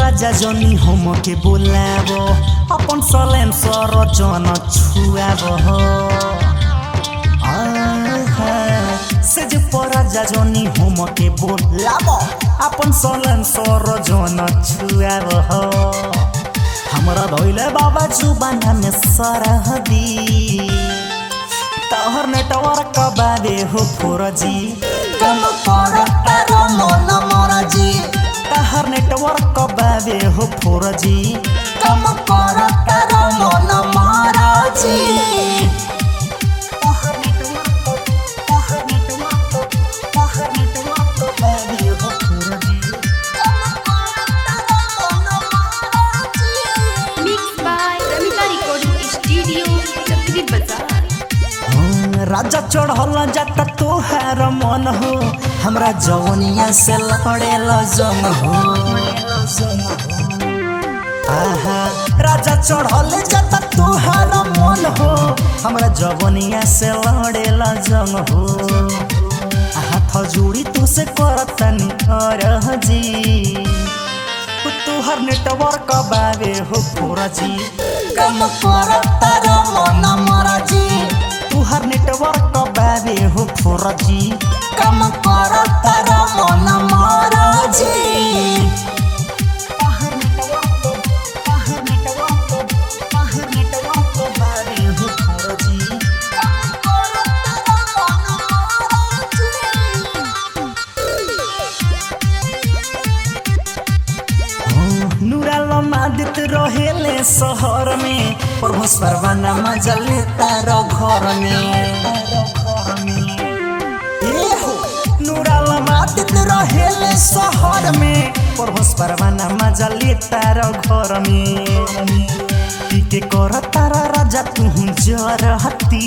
राजा जनी हमके बोलाब अपन सलेन सर जन छुआब सेज पर राजा जनी हमके बोलाब अपन सलेन सर जन छुआब हमरा धोइले बाबा जुबाना में सरहदी तहर नेटवर्क बाबे हो फोरजी कम कर तारो मन मरजी तहर नेटवर्क बाबे हो फोरजी कम कर तारो मन मरजी तहर नेटवर्क तहर नेटवर्क तहर नेटवर्क बाबे हो फोरजी Mixed by Ramita Recording Studio, Chakri Bazaar. हाँ, राजा चढ़ल जाता तोहार मन हो हमरा जवनिया से लड़ेल जंग हो आहा राजा चढ़ल जाता तोहार मन हो हमरा जवनिया से लड़ेल जंग हो हाथ जोड़ी तो से करतनी अरजी तोहर नेटवर्क बाबे हो फोरजी कम कर तारो मन मरजी तुहर नेटवर्क बाबे हो फोरजी कम कर तारो मन मरजी तुहर नेटवर्क तुहर नेटवर्क तुहर नेटवर्क बाबे हो फोरजी नूराल मादित रहेले शहर में प्रभुस परवाना मजा लेता रो घर में ए हो नूराल मादित रहेले शहर में प्रभुस परवाना मजा लेता रो घर में पीके कर तारा राजा तू जरहती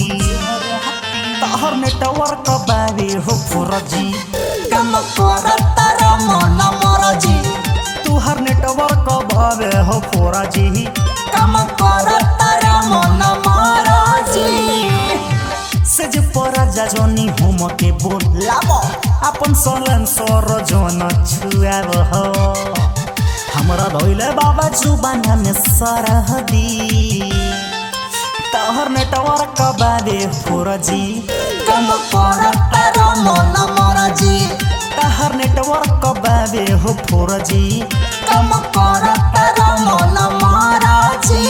तहर नेटवर्क बाबे हो फोरजी कम कर तारो मन मरजी तुहर नेटवर्क बाबे हो फोरजी कम कर तारो मन मरजी सेज पर जनी हम के बोलाब अपन सलन सर जन छुआब हो हमरा धोइले बाबा जुबाना में सरहदी तहर नेटवर्क बाबे फोरजी कम कर तारो मन मरजी तहर नेटवर्क बाबे हो फोरजी कम कर तारो मन मरजी